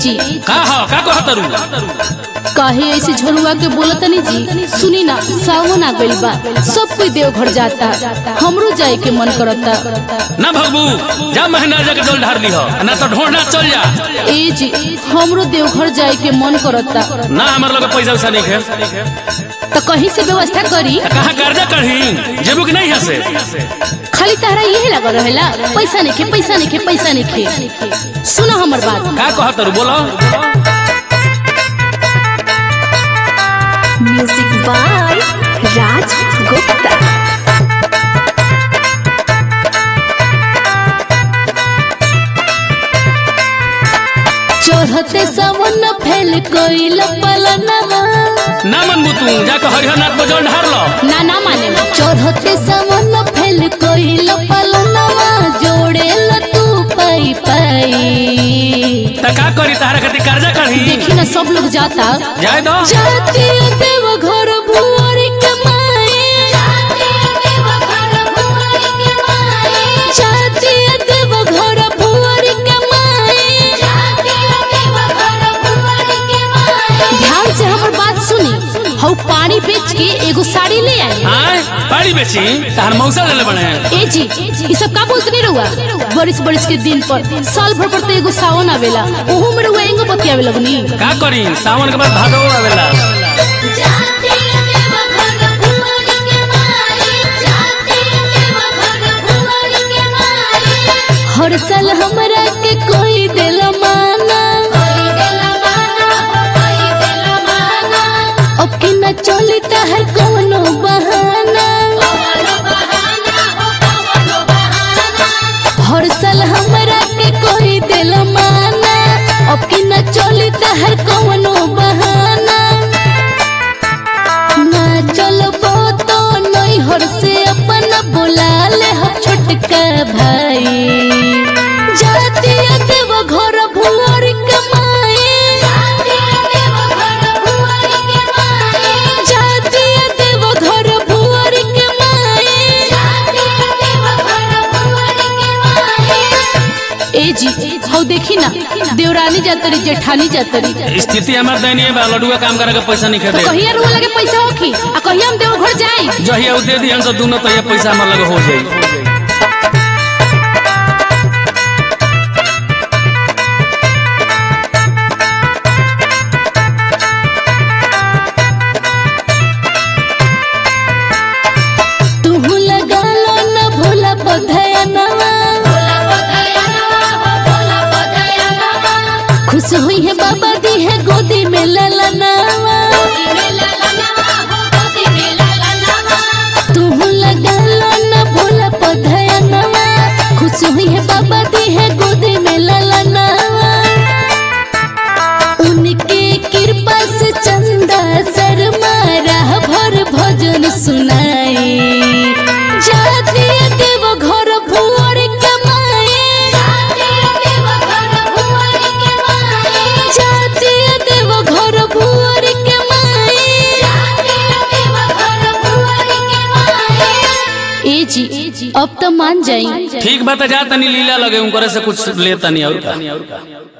जी का हो का कहतरू काहे ऐसे झोरुआ के बोलतनी जी सुनी ना सावन आ गइल बा सब कोई देवघर जाता हमरो जाए के मन करता ना भगबू जा महीना जाके जल ढार ली हो ना तो ढोंढना चल जा ए जी हमरो देवघर जाए के मन करता ना हमारे लगे पैसा वैसा नहीं है तो कहीं से व्यवस्था करी कहाँ कर्जा कढ़ी जेबू कि नहीं हसे खाली तारा यही लगल रहेला पैसा नहीं खे पैसा नहीं खे पैसा नहीं खे सुनो हमर बात का कहतरू बोलो म्यूजिक बाय राज गुप्ता चढ़ते सावन फैल कोइल पलनवा ना मनबू तू जाके हरिहरनाथ में जल ढार लो ना ना माने चढ़ते सावन फैल कोइल पलनवा जोड़े ल तू पाई पाई त का करी तारा खातिर कर्जा कढ़ी देखी ना सब लोग जाता जाए दो जाती देव घर भुअरी कमाए जाती देव घर भुअरी कमाए ध्यान से हमर बात सुनी हऊ पानी बेच के एगो साड़ी ले आई आय पानी बेची तार मौसा ले बने ए जी ये सब का बोलत नहीं रहुआ बरिस बरिस के दिन पर साल भर पर तो एगो सावन आवेला ओहू में रहुआ एंगो बतियावे लगनी का करी सावन के बाद भादो आवेला हर साल हमरा के कोई दिल माना अब के न चली हर कोनो बहाना हर साल हमरा के कोई दिल माना अब के न चली हर कोनो बहाना ना चलबो तो नहीं हर से अपन बुला ले हम छोटका भाई जाती देव घर भुअर कमाए जाती देव घर भुअर कमाए ए जी हौ देखी ना देवरानी जातरी जेठानी जातरी स्थिति हमार दयनीय बा लडुआ काम करे के पैसा नहीं तो खेदे कहिया रुआ लगे पैसा होखी आ कहिया हम देवघर जाई जहिया उ दे दी हम सब दोनों तो ये पैसा हमार लगे हो जाई तुहू लगा लो न भोला पधयनवा खुश हुई है बाबा दी है गोदी में ललनावा तुहू लगा लो न भोला पधयनवा खुश हुई है बाबा दी है गोदी में ललनावा उनके कृपा से चंदा शर्मा राह भर भजन सुनाए जाती देव घर भुअर कमाए जाती देव घर भुअर कमाए ए जी अब तो मान जाई ठीक बात जा तनी लीला लगे उनकरे से कुछ ले तनी और का